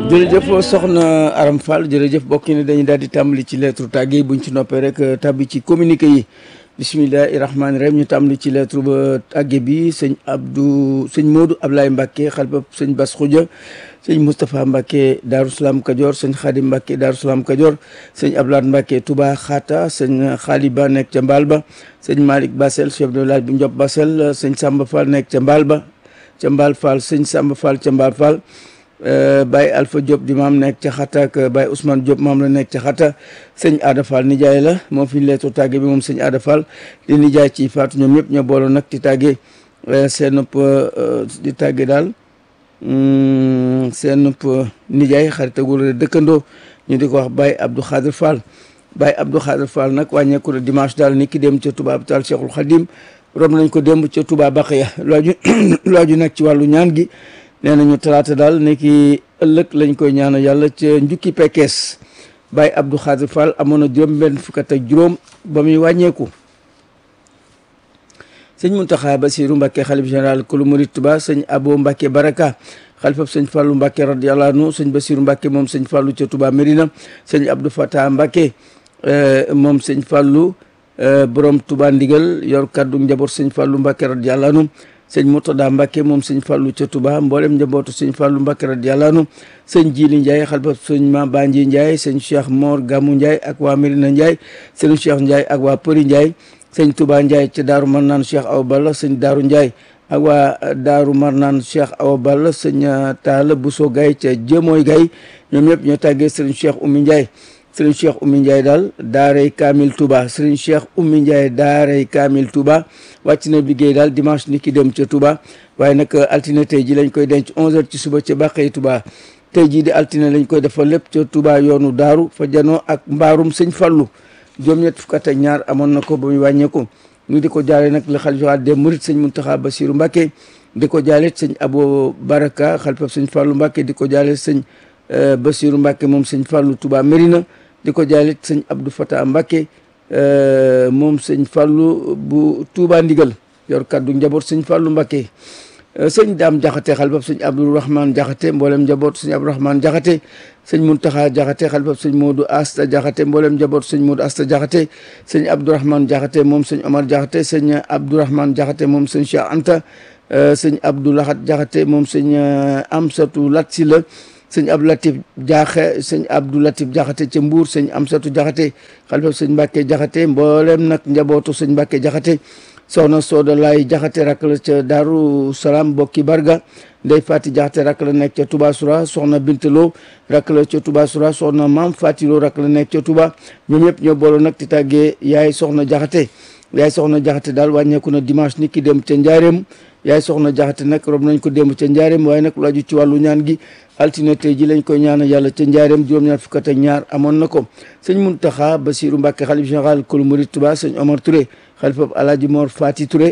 jërëjëf soxna Aram Fall jërëjëf bokk ni dañuy daal di tàmbali ci lettre tàgge buñ ci noppee rek tàbbi ci communiqué yi bisimilahi rahmaani rahim ñu tàmbali ci lettre ba tàgge bi sëñ Abdou sëñ Modou Ablaye Mbacke xalifa sëñ Bass Khoudia sëñ Moustapha Mbacke Darou Salaam Kajoor sëñ Khadim Mbacke Darou Salaam Kajoor sëñ Ablaye Mbacke Touba Xaata sëñ Khali Ba nekk ca Mbaal ba sëñ Malick Bassel chef de village bu Ndiop Bassel sëñ Samba Fall nekk ca Mbaal ba ca Mbaal Fall sëñ Samba Fall ca Mbaal Fall Baye Alpha Diop di maam nekk ca xata ak Baye Ousmane Diop maam la nekk ca xata sëñ Ada Fall nijaay la moom fi ñu leetu tàgge bi moom sëñ Ada Fall di nijaay ci faatu ñoom ñëpp ñoo booloo nag di tàgge seen di tàgge daal seen nijaay xaritagul dëkkandoo ñu di ko wax Baye Abdou Khadir Fall Baye Abdou Khadir Fall nag wàññeeku na dimanche daal ni ki dem ca Touba Hôpital Cheikhul Khadim rob nañ ko démb ca Touba Baqiya laaju laaju nag ci wàllu ñaan gi nee nañu talaata daal ne ki ëllëg lañ koy ñaanal yàlla ca njukki pekkees Baye Abdou Khadir Fall amoon na juróom benn fukk ak juróom ba muy wàññeeku sëñ Mountakha Bassirou Mbacké xalif général kulu murid Touba sëñ Abo Mbacké Baraka xalifab sëñ Fallou Mbacké radiyallahu anhu sëñ Bassirou Mbacké moom sëñ Fallou ca Touba Mérina sëñ Abdou Fatah Mbacké moom sëñ Fallou borom Touba ndigal yor kaddu njaboot sëñ Fallou Mbacké radiyallahu anhu sëñ Murtada Mbacke moom sëñ Fallou ca Touba mboolem njabootu sëñ Fallou Mbacke radiyallahu anhu sëñ Jili Ndiaye xalifab sëñ Ma Banji Ndiaye sëñ Cheikh Mor Gamou Ndiaye ak waa Medina Ndiaye sëñ Cheikh Ndiaye ak waa Përi Ndiaye sëñ Touba Ndiaye ca Daaru Marnaan Cheikh Awa Balla sëñ Daaru Ndiaye ak waa Daaru Marnaan Cheikh Awa Balla sëñ Talla Bousso Gaye ca Jëmooy Gaye ñoom ñëpp ñoo tàggee sëñ Cheikh Oumy Ndiaye sëriñ Cheikh Oumy Ndiaye daal daaray Kamil Touba sëriñ Cheikh Oumy Ndiaye daaray Kamil Touba wàcc na liggéey daal dimanche ni ki dem ca Touba waaye nag altine tey ji lañ koy denc 11h ci suba ca Bàqey Touba tey jii di altine lañ koy defal lépp ca Touba yoonu daaru fa janoo ak mbaarum sëñ Fallu juróom-ñett fukk ak ñaar amoon na ko ba muy wàññeeku ñu di ko jaale nag la xalifa des mourides sëñ Mountakha Bassirou Mbacké di ko jaale sëñ Abo Baraka xalifa sëñ Fallu Mbacké di ko jaale sëñ Bassirou Mbacké moom sëñ Fallu Touba Mérina di ko jaale sëñ Abdou Fatah Mbacké moom sëñ Fallu bu Touba Ndigal yor kaddu njaboot sëñ Fallu Mbacké sëñ Daam Jaxate xalifab sëñ Abdourahmane Jaxate mboolem njaboot sëñ Abdourahmane Jaxate sëñ Muntaxa Jaxate xalifab sëñ Modou Asta Jaxate mboolem njaboot sëñ Modou Asta Jaxate sëñ Abdourahmane Jaxate moom sëñ Omar Jaxate sëñ Abdourahmane Jaxate moom sëñ Cheikh Anta sëñ Abdou Lahat Jaxate moom sëñ Amsatu Lat Si la sëñ Abdou Latif Jaaxe sëñ Abdou Latif Jaxate ca Mbuur sëñ Amsatu Jaxate xalifa sëñ Mbàkke Jaxate mboolem nag njabootu sëñ Mbàkke Jaxate soxna Sooda Laay Jaxate rak la ca Daaru Salaam bokki Barga Ndey Fati Jaxate rak la nekk ca Touba Soura soxna Bintaloo rak la ca Touba Soura soxna Maam Fatiloo rak la nekk ca Touba ñoom ñëpp ñoo booloo nag di tàggee yaay soxna Jaxate yaay soxna Jaxate daal wàññeeku na dimanche ni ki dem ca Njaareem yaay soxna Jaxate nag rob nañ ko démb ca Njaareem waaye nag lu aju ci wàllu ñaan gi altine tey ji lañ koy ñaanal yàlla ca njaareem juróom-ñaar fukk ak ñaar amoon na ko sëñ Muntaxa Basiru Mbàkke xalif général kulu murid Touba sëñ Omar Touré xalifab Alaaji Mor Fati Touré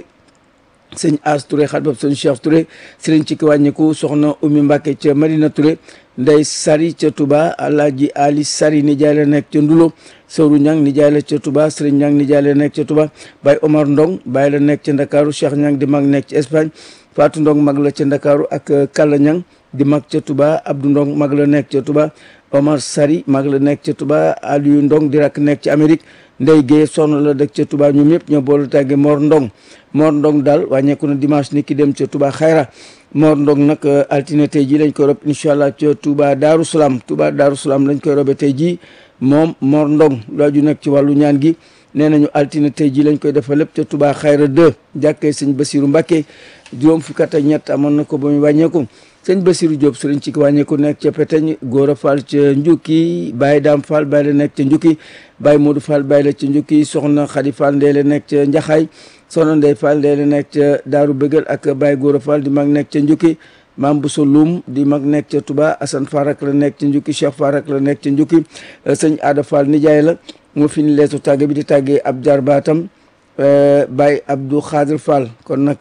sëñ As Touré xalifab sëñ Cheikh Touré sëriñ ci ki wàññiku soxna Umi Mbàkke ca Madina Touré Ndey Sari ca Touba Alaaji Ali Sari nijaay la nekk ca Ndulo Sawru Ñang nijaay la ca Touba sëriñ Ñang nijaay la nekk ca Touba Baye Omar Ndong Baye la nekk ca Ndakaaru Cheikh Ñang di mag nekk ci Espagne Fatou Ndong mag la ca Ndakaaru ak Kalla Ñang di mag ca Touba Abdou Ndong mag la nekk ca Touba Omar Sari mag la nekk ca Touba Aliou Ndong di rak nekk ci Amérique Ndey Guèye sonn la dëkk ca Touba ñoom ñëpp ñoo boolu tàgge Mor Ndong Mor Ndong daal wàññeeku na dimanche ni ki dem ca Touba Xayra Mor Ndong nag altine tey jii lañ koy rob incha allah ca Touba Daaru Salaam Touba Daaru Salaam lañ koy robe tey jii moom Mor Ndong laaju nag ci wàllu ñaan gi nee nañu altine tey jii lañ koy defal lépp ca Touba Xayra 2 jàkkee sëñ Basiru Mbàkke juróom fukk ak ñett amoon na ko ba muy wàññeeku sëñ Basiru Diop sëriñ ci wàññeeku nekk ca Peteñ Góora Fall ca Njukki Baye Daam Fall Baye la nekk ca Njukki Baye Modou Fall Baye la ca Njukki soxna Xadi Fall ndee la nekk ca Njaxaay soxna Ndey Fall ndee la nekk ca Daaru Bëggal ak Baye Góora Fall di mag nekk ca Njukki Maam Bousso Loum di mag nekk ca Touba Assane Farak la nekk ca Njukki Cheikh Farak la nekk ca Njukki sëñ Ada Fall nijaay la moo fi ni leetu tàgge bi di tàggee ab jarbaatam Baye Abdou Khadir Fall kon nag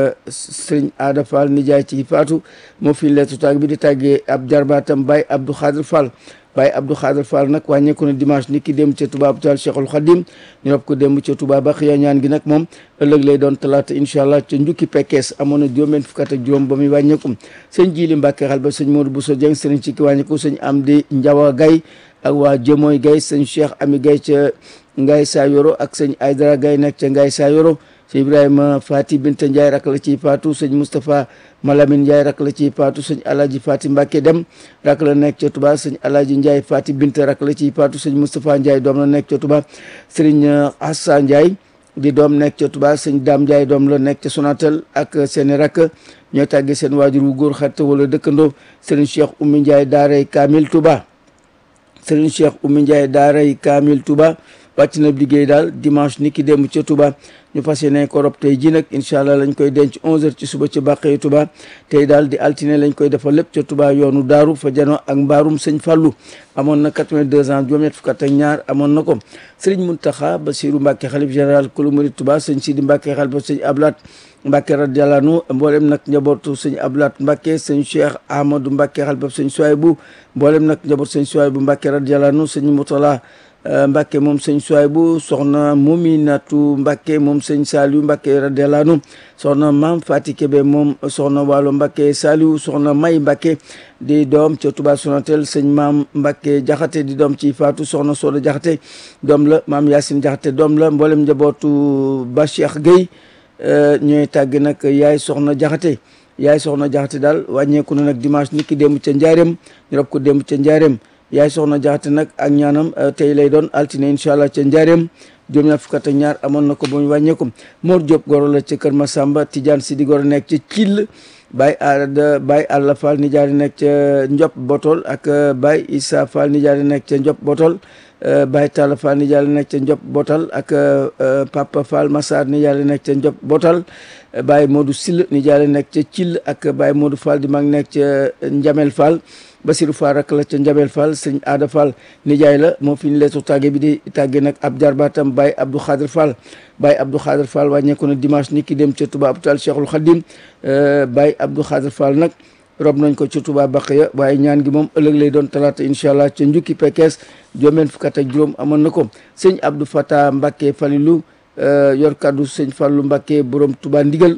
sëriñ Aada Fall nijaay ci faatu moo fi leetu tàgg bi di tàggee ab jarbaatam Baye Abdou Khadir Fall Baye Abdou Khadir Fall nag wàññeeku na dimanche ni ki dem ca Touba hôpital Cheikhul Khadim ñu rob ko dem ca Touba ba xiya ñaan gi nag moom ëllëg lay doon talaata incha allah ca njukki pekkees amoon na juróom benn fukk ak juróom ba muy wàññeeku sëñ Jili Mbàkke xal ba sëñ Modou Bousso Dieng sëriñ ci ki wàññeeku sëñ Amdi Njawa Gay ak waa Jëmooy Gay sëñ Cheikh Ami Gay ca Ngaay Saa Yoro ak sëñ Aydara Gay nekk ca Ngaay Saa Yoro sëñ Ibrahima Fati Binta Ndiaye rak la ciy faatu sëñ Moustapha Malamine Ndiaye rak la ciy faatu sëñ Alaaji Fati Mbacke dem rak la nekk ca Touba sëñ Alaaji Ndiaye Fati Binta rak la ciy faatu sëñ Moustapha Ndiaye doom la nekk ca Touba sëriñ Assa Ndiaye di doom nekk ca Touba sëñ Dame Ndiaye doom la nekk ca Sonatel ak seeni rak ñoo tàggee seen waajur wu góor xarit wala dëkkandoo sëriñ Cheikh Oumy Ndiaye daaray Kamil Touba sëriñ Cheikh Oumy Ndiaye daaray Kamil Touba wàcc na liggéey daal dimanche ni ki démb ca Touba ñu fas yéene ko rob tey ji nag incha allah lañ koy denc 11h ci suba ca bàqee Touba tey daal di altine lañ koy defal lépp ca Touba yoonu daaru fa jano ak mbaarum sëñ Fallou amoon na 82 ans juróom-ñett fukk ak ñaar amoon na ko sëriñ Mountakha Bassirou Mbacké xalif général kulu murid Touba sëñ Sidi Mbacké xalifa sëñ Ablaat Mbacké radiyallahu anhu mboolem nag njabootu sëñ Ablaat Mbacké sëñ Cheikh Ahmadou Mbacké xalifa sëñ Souaïbou mboolem nag njabootu sëñ Souaïbou Mbacké radiyallahu anhu sëñ Moutala Mbacke moom sëñ Souaïbou soxna Muminatu Mbacke moom sëñ Saliou Mbacke radiyallahu anhu soxna Maam Fati Kébé moom soxna Waalo Mbacke Saliou soxna May Mbacke di doom ca Touba Sonatel sëñ Maam Mbacke Jaxate di doom ci Faatu soxna Soda Jaxate doom la Maam Yacine Jaxate doom la mboolem njabootu Ba Cheikh Gueye ñooy tàgg nag yaay soxna Jaxate yaay soxna Jaxate daal wàññeeku na nag dimanche nit ki démb ca Njaareem ñu rob ko démb ca Njaareem yaay soxna jaxate nag ak ñaanam tey lay doon altine incha allah ca njaareem juróom ñaar fukk ak ñaar amoon na ko ba mu wàññeeku Mor Diop goro la ca Kër Masamba Tidiane Sidi goro nekk ca Thiel Baye Ada Baye Alla Fall nijaari nekk ca Ndiop Botol ak Baye Issa Fall nijaari nekk ca Ndiop Botol Baye Talla Fall nijaari nekk ca Ndiop Botal ak Papa Fall Massar nijaari nekk ca Ndiop Botal Baye Modou Sill nijaari nekk ca Thiel ak Baye Modou Fall di mag nekk ca Njamel Fall Basirou Fall rak la ca Njabel Fall sëñ Aada Fall nijaay la moo fi ñu leetu tàgge bi di tàgge nag ab jarbaatam Baye Abdou Khadir Fall Baye Abdou Khadir Fall wàññeeku na dimanche ni ki dem ca Touba hôpital Cheikhul Khadim Baye Abdou Khadir Fall nag rob nañ ko ca Touba Baqiya waaye ñaan gi moom ëllëg lay doon talaata incha allah ca njukki pekkees juróom fukk ak juróom amoon na ko sëñ Abdou Fata Mbacke Falilou yor kaddu sëñ Fallou Mbacke borom Touba ndigal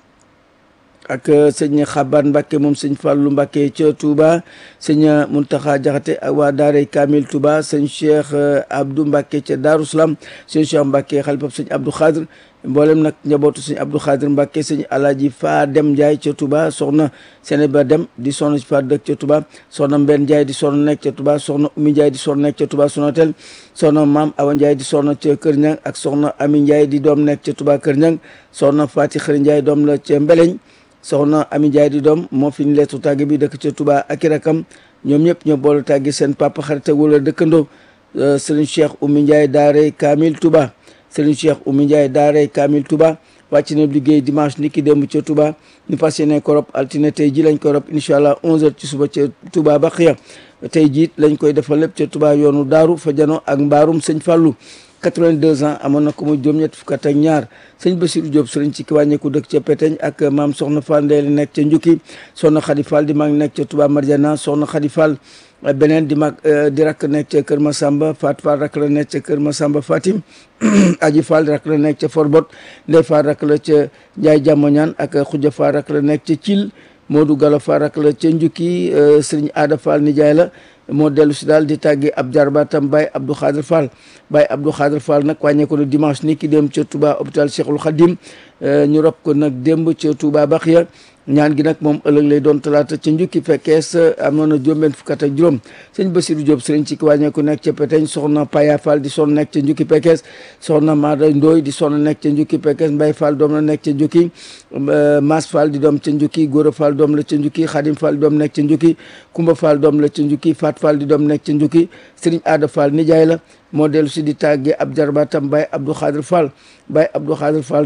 ak sëñ Xaban Mbacke moom sëñ Fallou Mbacke ca Touba sëñ Muntaxa Jaxate ak waa Daaray Kamil Touba sëñ Cheikh Abdou Mbacke ca Daaru Salaam sëñ Cheikh Mbacke xalifab sëñ Abdou Khadir mboolem nag njabootu sëñ Abdou Khadir Mbacke sëñ Alaaji Fa Dem Ndiaye ca Touba soxna Sénéba Dem di soxna si fa dëkk ca Touba soxna Mbenn Ndiaye di soxna nekk ca Touba soxna Oumy Ndiaye di soxna nekk ca Touba Sonatel soxna Maam Awa Ndiaye di soxna ca Kër Ñang ak soxna Ami Ndiaye di doom nekk ca Touba Kër Ñang soxna Fati Xëri Ndiaye doom la ca Mbeleñ soxna Ami Ndiaye di doom moo fi ñu leetu tàgg bi dëkk ca Touba ak i rakam ñoom ñëpp ñoo boolu tàggi seen papa xarit wala dëkkandoo Serigne Cheikh Oumy Ndiaye daaray Kamil Touba Serigne Cheikh Oumy Ndiaye daaray Kamil Touba wàcc na liggéey dimanche ni ki démb ca Touba ñu fas yéene ko rob altine tey ji lañ koy rob incha allah 11h ci suba ca Touba ba xiya tey jiit lañ koy defal lépp ca Touba yoonu daaru fa jano ak mbaarum sëñ Fallou 82 ans amoon na ko muy juróom-ñett fukk ak ñaar sëñ Bassirou Diop sëriñ ci ki wàññeeku dëkk ca Peteñ ak maam Soxna Fall Ndeye nekk ca Njukki soxna Khady Fall di mag nekk ca Touba Marjana soxna Khady Fall beneen di mag di rakk nekk ca Kër Masamba Fat Fall rakk la nekk ca Kër Masamba Fatim Aji Fall rakk la nekk ca Forbot Ndey Fall rakk la ca Ndiaye Jamoñaan ak Khoudia Fall rakk la nekk ca Thiel Modou Gallo Fall rakk la ca Njukki sëriñ Aada Fall nijaay la moo dellu si daal di tàgge ab jarbaatam Baye Abdou Khadir Fall Baye Abdou Khadir Fall nag wàññeeku na dimanche ni ki dem ca Touba hôpital Cheikhul Khadim ñu rob ko nag démb ca Touba Baxiya ñaan gi nag moom ëllëg lay doon talaata ca njukki fekkees amoon na juróom benn fukk ak juróom sëñ Bassirou Diop sëriñ ci ki wàññeeku nekk ca Peteñ soxna Paya Fall di sonn nekk ca njukki fekkees soxna Maada Ndooy di sonn nekk ca njukki fekkees Mbay Fall doom la nekk ca njukki Mas Fall di doom ca njukki Góora Fall doom la ca njukki Xadim Fall doom nekk ca njukki Kumba Fall doom la ca njukki Fat Fall di doom nekk ca njukki sëriñ Aada Fall nijaay la moo dellu si di tàggee ab jarbaatam Baye Abdou Khadir Fall Baye Abdou Khadir Fall daal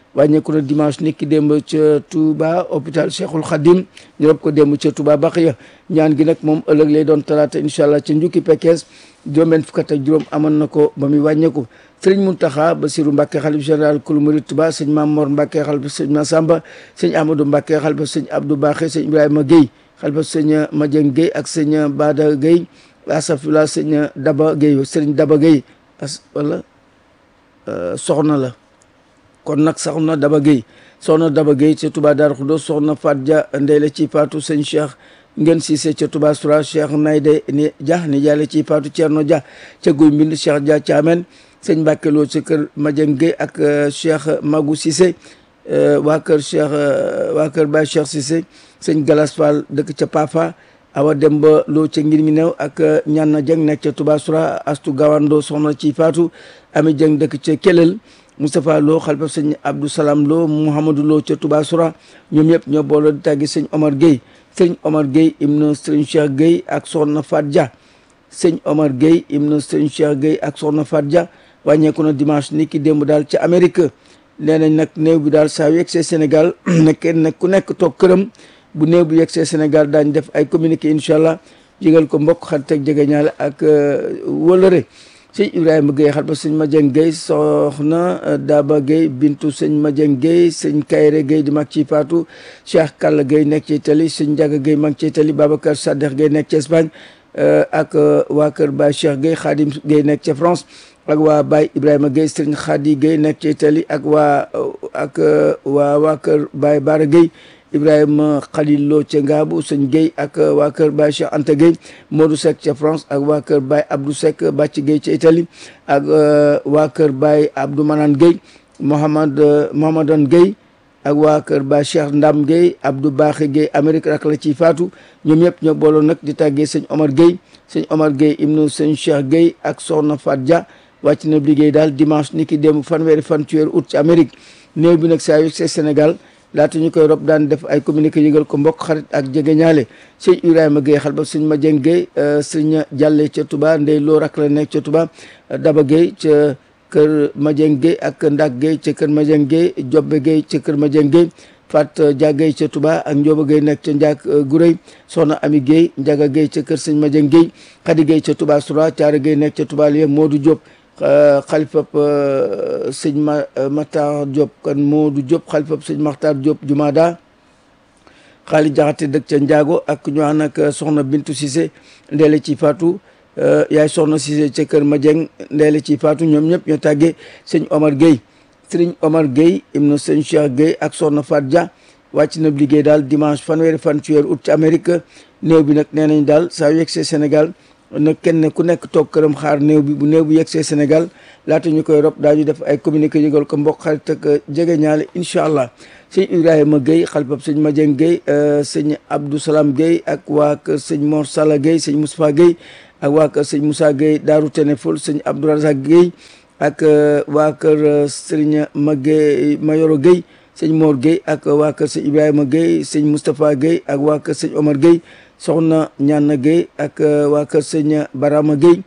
wàññeeku na dimanche niki démb ca Touba hôpital Cheikhul Khadim ñu rob ko démb ca Touba Baxiya ñaan gi nag moom ëllëg lay doon talaata incha allah ca njukki Pekes juróom-benn fukk ak juróom amoon na ko ba muy wàññeeku sëriñ Muntaxa Basiru Mbàkke xalif général kulu murid Touba sëñ Maam Mor Mbàkke xalifa sëñ Masamba sëñ Amadou Mbàkke xalifa sëñ Abdou Baxé sëñ Ibrahima Guèye xalifa sëñ Madieng Guèye ak sëñ Bada Guèye asafila sëñ Daba Guèye sëriñ Daba Guèye as wala soxna la kon nag soxna Daba Guèye soxna Daba Guèye ca Touba Darou Khoudoss soxna Fat Dia ndey la ci paatu sëñ Cheikh ngeen Cissé ca Touba Soura Cheikh Nayde ni Dia ni jaale ci paatu Thierno Dia ca Guy Mbind Cheikh Dia Thiamène sëñ Mbàkke Lo ca kër Madieng Guèye ak Cheikh Magou Cissé waa kër Cheikh waa kër Baye Cheikh Cissé sëñ Galas Fall dëkk ca Pafa awa dem ba loo ca ngir mi new ak ñaan na jëng nekk ca Touba Soura astu gawando soxna ci faatu ami jëng dëkk ca Kelel Moustapha Lo xalifa sëñ Abdou Salam Lo Mouhamadou Lo ca Touba Soura ñoom ñëpp ñoo booloo di tàggi sëñ Omar Gueye sëñ Omar Gueye ibnu sëñ Cheikh Gueye ak soxna Fat Dia sëñ Omar Gueye ibnu sëñ Cheikh Gueye ak soxna Fat Dia wàññeeku na dimanche ni ki démb daal ca Amérique nee nañ nag néew bi daal saa yu yegsee Sénégal nekkee nag ku nekk toog këram bu néew bu yegsee Sénégal daañ def ay communiqué incha allah jégal ko mbokk xarit ak jegeñaale ak wëlëre sëñ Ibrahima Gueye xar ba sëñ Madieng Gueye soxna Daba Gueye bintu sëñ Madieng Gueye sëñ Kayre Gueye di mag ci Fatou Cheikh Kalla Gueye nekk ci Italie sëñ Ndiaga Gueye mag ci Italie Babacar Saddex Gueye nekk ci Espagne ak waa kër Baye Cheikh Gueye Khadim Gueye nekk ca France ak waa Baye Ibrahima Gueye sëñ Khady Gueye nekk ci Italie ak waa ak waa waa kër Baye Bara Gueye Ibrahima Khalil Lo ca Ngaabu sëñ Gueye ak waa kër Baye Cheikh Anta Gueye Modou Seck ca France ak waa kër Baye Abdou Seck Bàcc Gueye ca Italie ak waa kër Baye Abdou Manan Gueye Mohamad Mohamadan Gueye ak waa kër Baye Cheikh Ndam Gueye Abdou Baaxe Gueye Amérique rak la ciy faatu ñoom ñëpp ñoo booloo nag di tàggee sëñ Omar Gueye sëñ Omar Gueye ibnu sëñ Cheikh Gueye ak soxna Fat Dia wàcc na liggéey daal dimanche ni ki démb fanweeri fan ci weeru août ci Amérique néew bi nag saa yu see Sénégal laata ñu koy rob daan def ay communiqué yëgal ko mbokk xarit ak jege ñaale sëñ Ibrahima Gueye xal ba sëñ Madieng Gueye sëñ Jàlle ca Touba ndey loo rak la nekk ca Touba Daba Gueye ca kër Madieng Gueye ak Ndak Gueye ca kër Madieng Gueye Jobbe Gueye ca kër Madieng Gueye Fat Dia Gueye ca Touba ak Ndioba Gueye nekk ca Ndiak Gurey Soxna Ami Gueye Ndiaga Gueye ca kër sëñ Madieng Gueye Khady Gueye ca Touba Soura Thiara Gueye nekk ca Touba Liye Modou Diop xalifab sëñ ma Matar Diop kan Modou Diop xalifab sëñ Matar Diop Jumada xaali jaxate dëkk ca Njaago ak ñu ànd ak soxna Bintu Cissé ndeele ci faatu yaay soxna Cissé ca kër Madieng ndeele ci faatu ñoom ñëpp ñoo tàggee sëñ Omar Gueye sëriñ Omar Gueye ibnu sëñ Cheikh Gueye ak soxna Fat Dia wàcc na liggéey daal dimanche fanweeri fan ci weeru août ci Amérique néew bi nag nee nañ daal saa yu yegsee Sénégal nag kenn ku nekk toog këram xaar néew bi bu néew bi yegsee Sénégal laata ñu koy rob daañu def ay communiqué yëgal ko mbokk xarit ak jege ñaale incha allah sëñ Ibrahima Gueye xalifab sëñ Madieng Gueye sëñ Abdou Salam Gueye ak waa kër sëñ Mor Sala Gueye sëñ Moustapha Gueye ak waa kër sëñ Moussa Gueye Daaru Teneful sëñ Abdou Razak Gueye ak waa kër sëñ Magueye Mayoro Gueye sëñ Mor Gueye ak waa kër sëñ Ibrahima Gueye sëñ Moustapha Gueye ak waa kër sëñ Omar Gueye soxna Ñaana Gueye ak waa kër sëñ Barama Gueye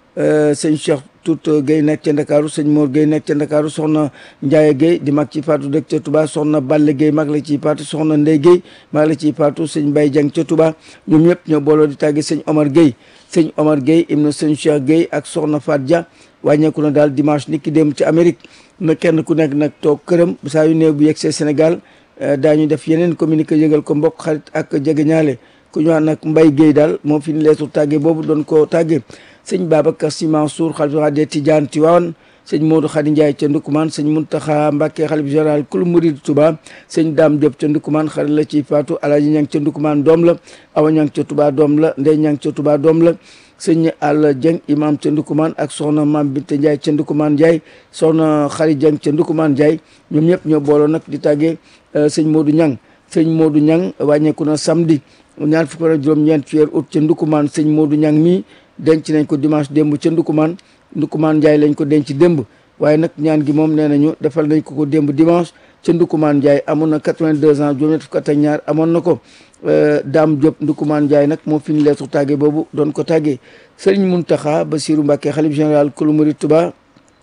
sëñ Cheikh Tout Gueye nekk ca Ndakaaru sëñ Mor Gueye nekk ca Ndakaaru soxna Ndiaye Gueye di mag ci faatu dëkk ca Touba soxna Balle Gueye mag la ciy faatu soxna Ndey Gueye mag la ciy faatu sëñ Baye Dieng ca Touba ñoom ñëpp ñoo booloo di tàggi sëñ Omar Gueye sëñ Omar Gueye ibnu sëñ Cheikh Gueye ak soxna Fat Dia wàññeeku na daal dimanche nit ki dem ci Amérique na kenn ku nekk nag toog këram saa yu néew bu yegsee Sénégal daañu def yeneen communiqué yëgal ko mbokk xarit ak jegeñaale ku ñu wax nag Mbaye Gueye daal moo fi ñu leesu tàgge boobu doon ko tàgge sëñ Babacar Sy Mansour xalifa de Tidiane Tivaouane sëñ Modou Khady Ndiaye ca Ndukumaan sëñ Mountakha Mbacké xalif général kul murid Touba sëñ Dame Diop ca Ndukumaan xarit la ci faatu Alaaji Ñang ca Ndukumaan doom la Awa Ñang ca Touba doom la Ndey Ñang ca Touba doom la sëñ Alla Dieng imam ca Ndukumaan ak soxna Mam Binta Ndiaye ca Ndukumaan Ndiaye soxna Khary Dieng ca Ndukumaan Ndiaye ñoom ñëpp ñoo booloo nag di tàggee sëñ Modou Ñang sëñ Modou Ñang wàññeeku na samedi ñaar fukk ak juróom-ñeent ci weeru août ca Ndukumaan sëñ Modou Ñang mii denc nañ ko dimanche démb ca Ndukumaan Ndukumaan Ndiaye lañ ko denc démb waaye nag ñaan gi moom nee nañu defal nañ ko ko démb dimanche ca Ndukumaan Ndiaye amoon na 82 ans juróom-ñett fukk ak ñaar amoon na ko Dame Diop Ndukumaan Ndiaye nag moo fi ñu leesu tàggee boobu doon ko tàggee Serigne Mountakha Bassirou Mbacké xalif général kulu murid Touba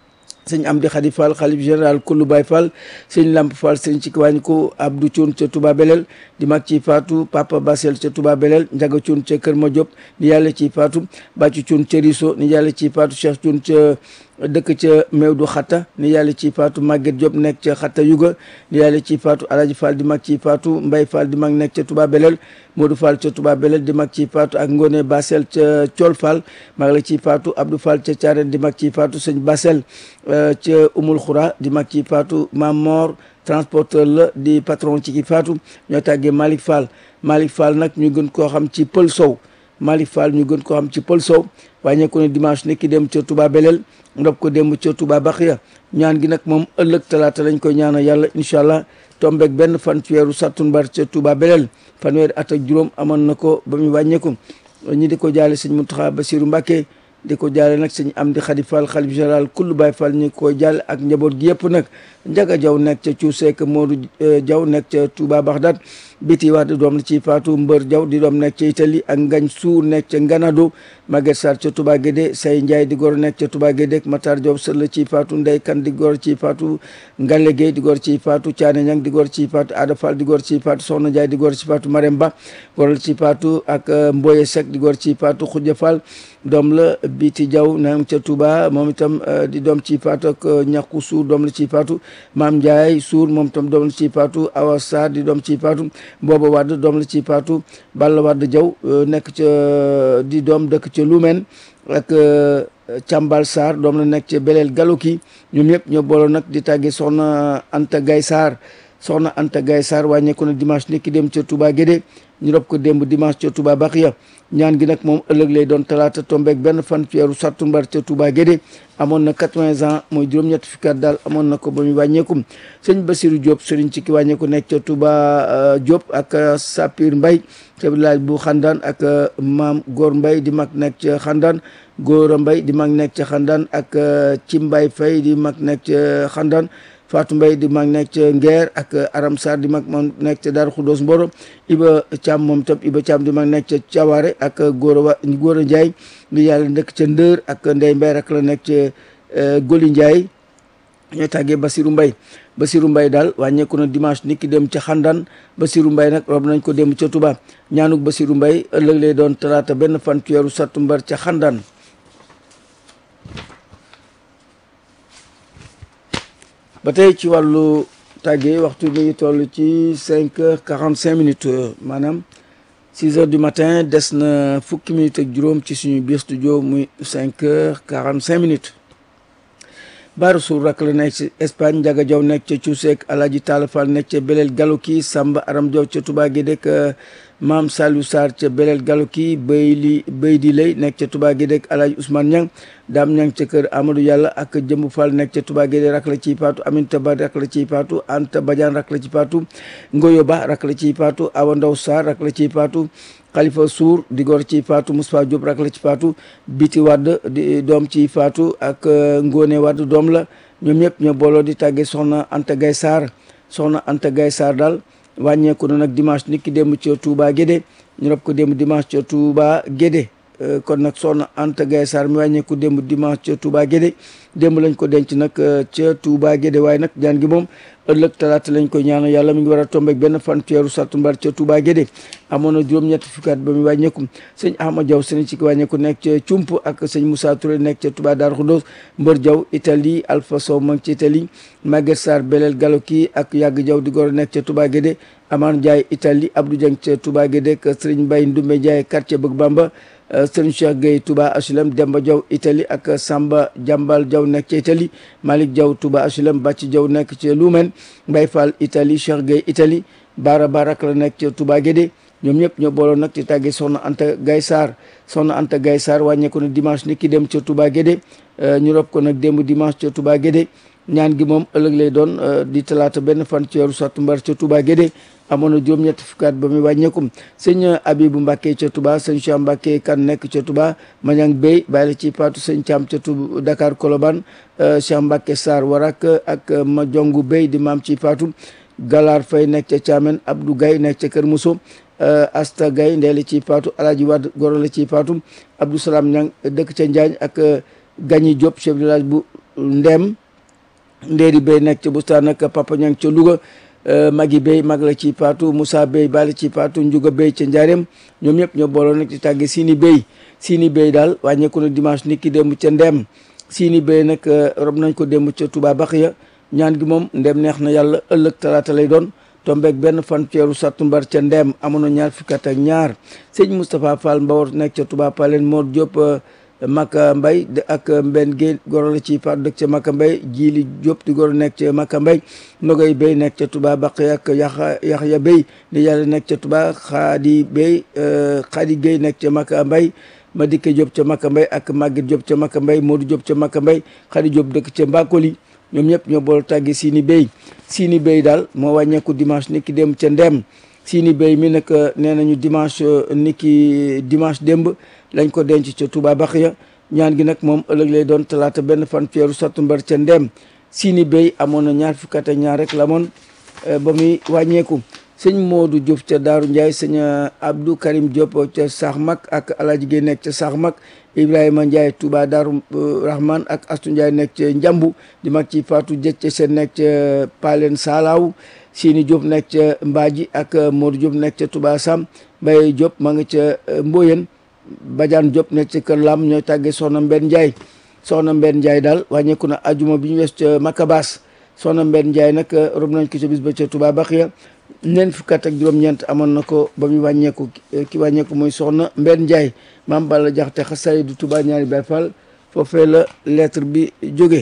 sëñ Amdi Khady Fall xalif général kullu Baye Fall sëñ Lamp Fall sëñ ci kiwaañ ko Abdou Thioune ca Touba Belel di mag ci faatu Papa Basel ca Touba Belel Njaga Thioune ca Kër Madiop ni yàlla ci faatu Bàccu Thioune ca Riso ni yàlla ci faatu Cheikh Thioune ca dëkk ca Meewdu Xatta ni yàlla ci faatu Maguette Diop nekk ca Xatta Yuga ni yàlla ci faatu Alaji Fall di mag ci faatu Mbay Fall di mag nekk ca Touba Belel Modou Fall ca Touba Belel di mag ci faatu ak Ngone Basel ca Thiol Fall mag la ci faatu Abdou Fall ca Thiarène di mag ci faatu sëñ Basel ca Umul Xura di mag ci faatu Mam Mor transporteur la di patron ci ki faatu ñoo tàggee Malick Fall Malick Fall nag ñu gën koo xam ci Pël Sow Malick Fall ñu gën koo xam ci Pël Sow wàññee ko ne dimanche ni ki dem ca Touba Belel ndob ko démb ca Touba Baxiya ñaan gi nag moom ëllëg talaata lañ koy ñaanal yàlla incha allah tombeeg benn fan ci weeru sattumbar ca Touba Belel fanweeri at ak juróom amoon na ko ba mu wàññeeku ñi di ko jaale sëñ Mountakha Bassirou Mbacké di ko jaale nag sëñ Amdi Khady Fall xalif général kullu Baye Fall ñu koy jaale ak njaboot gi yëpp nag Njaga Jaw nekk ca Cuuseek Modou Jaw nekk ca Touba Bagdad biti wax di doom la ci faatu Mbër Jaw di doom nekk ca Italie ak Ngañ Suur nekk ca Nganado Maguette Sarr ca Touba Guédé Say Ndiaye di gor nekk ca Touba Guédé Matar Diop sër la ci faatu Ndey Kan di gor ci faatu Ngale Gueye di gor ci faatu Thiané Ñang di gor ci faatu Ada Fall di gor ci faatu Soxna Ndiaye di gor ci faatu Marème Ba gor la ci faatu ak Mboye Seck di gor ci faatu Khoudia Fall doom la Biti Jaw na ca Touba moom itam di doom ci faatu ak ñàkku suur doom la ci faatu Maam Ndiaye suur moom itam doom la ci faatu Awa Sarr di doom ci faatu Booba Wadd doom la ci faatu Balla Wadd Jaw nekk ca di doom dëkk ca Lumen ak Càmbal Sarr doom la nekk ca Belel Galoki ñoom ñëpp ñoo booloo nag di tàggee soxna Anta Gay Sarr soxna Anta Gay Sarr wàññeeku na dimanche ni ki dem ca Touba Guédé ñu rob ko démb dimanche ca Touba Baxiya ñaan gi nag moom ëllëg lay doon talaata tombeek benn fan ci weeru sattumbar ca Touba Guédé amoon na 80 ans mooy juróom-ñett fukki at daal amoon na ko ba muy wàññeeku sëñ Basirou Diop sëriñ ci ki wàññeeku nekk ca Touba Diop ak Sapir Mbay ca village bu Xandaan ak maam Góor Mbay di mag nekk ca Xandaan Góora Mbay di mag nekk ca Xandaan ak ci Mbay Fay di mag nekk ca Xandaan Fatou Mbaye di mag nekk ca Ngeer ak Aram Sarr di mag moom nekk ca Daaru Xuddoos Mboro Iba Thiam moom tam Iba Thiam di mag nekk ca Cawaare ak Góora wa Góora Ndiaye li yàlla nekk ca Ndër ak Ndey Mbay rek la nekk ca Goli Ndiaye ñooy tàggee Basirou Mbaye Basirou Mbaye daal wàññeeku na dimanche nit ki dem ca Xandaan Basirou Mbaye nag rob nañ ko dem ca Touba ñaanuk Basirou Mbaye ëllëg lay doon talaata benn fan ci weeru sattumbar ca Xandaan ba tey ci wàllu tàggee waxtu bi ngi toll ci cinq heures quarante cinq minutes maanaam six heures du matin des na fukki minutes ak juróom ci suñu biir studio muy cinq heures quarante cinq minutes Baara Sour rak la nekk ci Espagne Ndiaga Diaw nekk ca Cuuseek Alaaji Taala Fall nekk ca Belel Galoki Samba Aram Diaw ca Touba Guédé maam Saliou Sarr ca Belel Galoki Béy li Béy di lay nekk ca Touba Guédé Alaaji Ousmane Niang Daam Niang ca kër Amadou Yàlla ak Jëmb Fall nekk ca Touba Guédé rak la ciy paatu Aminta Ba rak la ciy paatu Anta Badiane rak la ci paatu Ngoyo Ba rak la ciy paatu Awa Ndaw Sarr rak la ciy paatu Khalifa Sour di gor ci faatu Moustapha Diop rak la ci faatu Biti Wadd di doom ci faatu ak Ngone Wadd doom la ñoom ñëpp ñoo booloo di tàggee soxna Anta Gay Sarr soxna Anta Gay Sarr daal wàññeeku na nag dimanche nit ki démb ca Touba Guédé ñu rob ko démb dimanche ca Touba Guédé kon nag soxna Anta Gaye Sarr mi wàññeeku démb dimanche ca Touba Guédé démb lañ ko denc nag ca Touba Guédé waaye nag ñaan gi moom ëllëg talaata lañ koy ñaanal yàlla mi ngi war a tombeek benn fan ci weeru sattumbar ca Touba Guédé amoon na juróom-ñetti fukki at ba muy wàññeeku sëñ Ahmad Diaw sëñ ci wàññeeku nekk ca Cump ak sëñ Moussa Touré nekk ca Touba Darou Khoudoss Mbër Diaw Italie Alpha Sow ma ngi ci Italie Maguette Sarr Belel Galoki ak Yàgg Diaw di gor nekk ca Touba Guédé Amar Ndiaye Italie Abdou Dieng ca Touba Guédé ak Sëriñ Mbaye Ndoumbé Ndiaye quartier Bëgg Bamba Sëriñ Cheikh Gueye Touba HLM Demba Diaw Italie ak Samba Jambal Diaw nekk ca Italie Malick Diaw Touba HLM Bàcc Diaw nekk ca Lumen Mbaye Fall Italie Cheikh Gueye Italie Bara Barak la nekk ca Touba Guédé ñoom ñëpp ñoo booloon nag ci tàggee soxna Anta Gaye Sarr soxna Anta Gaye Sarr wàññeeku na dimanche ni ki dem ca Touba Guédé ñu rob ko nag démb dimanche ca Touba Guédé ñaan gi moom ëllëg lay doon di talaata benn fan ci weeru sattumbar ca Touba Guédé amoon na juróom-ñetti fukkaat ba muy wàññeekum sëñ Abibu Mbàkke ca Touba sëñ Cheikh Mbàkke kan nekk ca Touba Mañang Bey bàyyi la ci paatu sëñ Caam ca Touba Dakar Colobane Cheikh Mbàkke Sarr Warak ak ma jongu Bey di maam ci paatu Galaar Fay nekk ca Caamen Abdou Gay nekk ca Kër Muso Asta Gay ndeeli ci paatu Alaaji Wad goro la ci paatu Abdou Salam Ñang dëkk ca Njaañ ak Gañi Diop chef de village bu Ndem Ndéeri Bey nekk ca Bustaan ak Papa Ñang ca Louga Magi Bey mag la ci Paatu Moussa Bey bali ci Paatu Njuga Bey ca Njaareem ñoom ñëpp ñoo booloo nag ci tàgge Sini Bey Sini Bey daal wàññeeku na dimanche nit ki démb ca Ndeem Sini Bey nag rob nañ ko démb ca Touba Baxiya ñaan gi moom Ndeem neex na yàlla ëllëg talaata lay doon tombeeg benn fan ceeru sattumbar ca Ndeem amoon na ñaar fukki at ak ñaar sëñ Moustapha Fall Mbawar nekk ca Touba Palen Mor Diop Maka Mbay ak Mbenn Guèye goro la ci Paatu dëkk ca Maka Mbay Jili Diop di goro nekk ca Maka Mbay Nogay Bey nekk ca Touba Baqiya ak Yaxa Yaxya Bey di yàlla nekk ca Touba Xaadi Bey Xaadi Guèye nekk ca Maka Mbay Madike Diop ca Maka Mbay ak Maguette Diop ca Maka Mbay Modou Diop ca Maka Mbay Xaadi Diop dëkk ca Mbakoli ñoom ñëpp ñoo bool tàggi Sini Bey Sini Bey daal moo wàññeeku dimanche ni ki dem ca Ndem Sini Bey mi nag nee nañu dimanche ni ki dimanche démb lañ ko denc ca Touba Baxiya ñaan gi nag moom ëllëg lay doon talaata benn fan weeru sattumbar ca Ndem Sini Bey amoon na ñaar fukki at ak ñaar rek la moon ba muy wàññeeku sëñ Modou Diouf ca Daaru Ndiaye sëñ Abdou Karim Diop ca Saax Mag ak Alaaji Gueye nekk ca Saax Mag Ibrahima Ndiaye Touba Daaru Rahman ak Astu Ndiaye nekk ca Njambu di mag ci Fatou Jëcc seen nekk ca Palen Salaaw Sini Diop nekk ca Mbaaji ak Modou Diop nekk ca Touba Sam Mbaye Diop ma nga ca Mboyen Badiane Diop nekk ca Kër Lam ñooy tàggee Soxna Mbenn Ndiaye Soxna Mbenn Ndiaye daal wàññeeku na ajuma bi ñu wees ca Makabas Soxna Mbenn Ndiaye nag rob nañ ko ca bis ba ca Touba Baxiya ñeent fukki at ak juróom-ñeent amoon na ko ba muy wàññeeku ki wàññeeku mooy Soxna Mbenn Ndiaye maam Balla Jaxate xasaay du Touba ñaari Baay Fall foofee la lettre bi jóge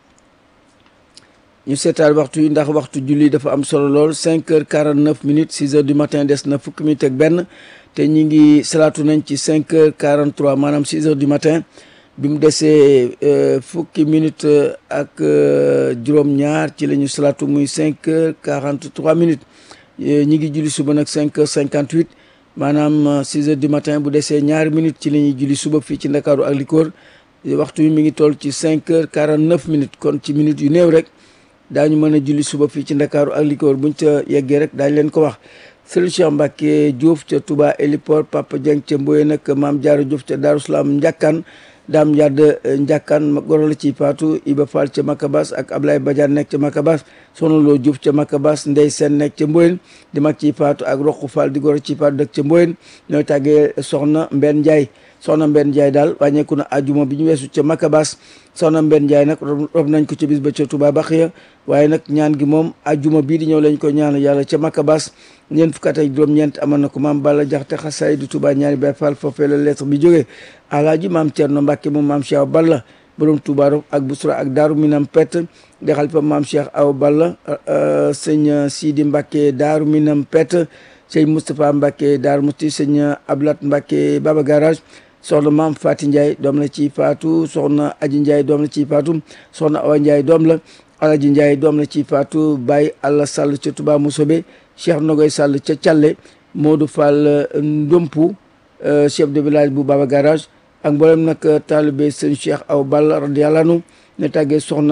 ñu seetaal waxtu yi ndax waxtu julli dafa am solo lool 5 heures 49 minutes 6 heures du matin des na fukki minutes ak benn te ñi ngi salaatu nañ ci 5 heures 43 maanaam 6 heures du matin bi mu desee fukki minutes ak juróom-ñaar ci la ñu salaatu muy 5 heures 43 minutes ñi ngi julli suba nag 5 heures 58 maanaam 6 heures du matin bu desee ñaari minutes ci la ñuy julli suba fii ci Ndakaaru ak li ko wër waxtu yi mi ngi toll ci 5 heures 49 minutes kon ci minutes yu néew rek daañu mën a julli suba fii ci Ndakaaru ak li ko wër buñ ca yeggee rek daañu leen ko wax Sëriñ Cheikh Mbacke Diouf ca Touba Héliport Papa Dieng ca Mboye nag Maam Jaara Diouf ca Daaru Salaam Njàkkaan Daam Yadd Njàkkaan goro la ci Paatu Iba Fall ca Makabas ak Ablaye Badiane nekk ca Makabas Soxna Loo Diouf ca Makabas Ndey Seen nekk ca Mboyen di mag ci Paatu ak Roqu Fall di goro ci Paatu dëkk ca Mboyen ñooy tàggee Soxna Mbenn Ndiaye soxna Mbenn Ndiaye daal wàññeeku na ajuma bi ñu weesu ca Makabas soxna Mbenn Ndiaye nag rob nañ ko ca bis ba ca Touba Baxiya waaye nag ñaan gi moom ajuma bii di ñëw lañ ko ñaan yàlla ca Makabas ñeent fukki at ak juróom-ñeent amoon na ko maam Balla Jaxate xasaay du Touba ñaari Baay Fall foofee la lettre bi jógee alaaji maam Cerno Mbàkke moom maam Cheikh Balla borom Touba ak Busra ak Daaru Minam Pett di xalifa maam Cheikh Aw Balla sëñ Sidi Mbàkke Daaru Minam Pett sëñ Moustapha Mbàkke Daaru Musti sëñ Ablat Mbàkke Baba Garage soxna maam Fati Ndiaye doom la ci Faatu soxna Aji Ndiaye doom la ci Faatu soxna Awa Ndiaye doom la Alaji Ndiaye doom la ci Faatu Baye Alla Sall ca Touba Mousobé Cheikh Nogoy Sall ca Thialé Modou Fall Ndompu chef de village bu Baba Garage ak mboolem nag taalibe sëñ Cheikh Aw Balla radiyallahu anhu ne tàggee soxna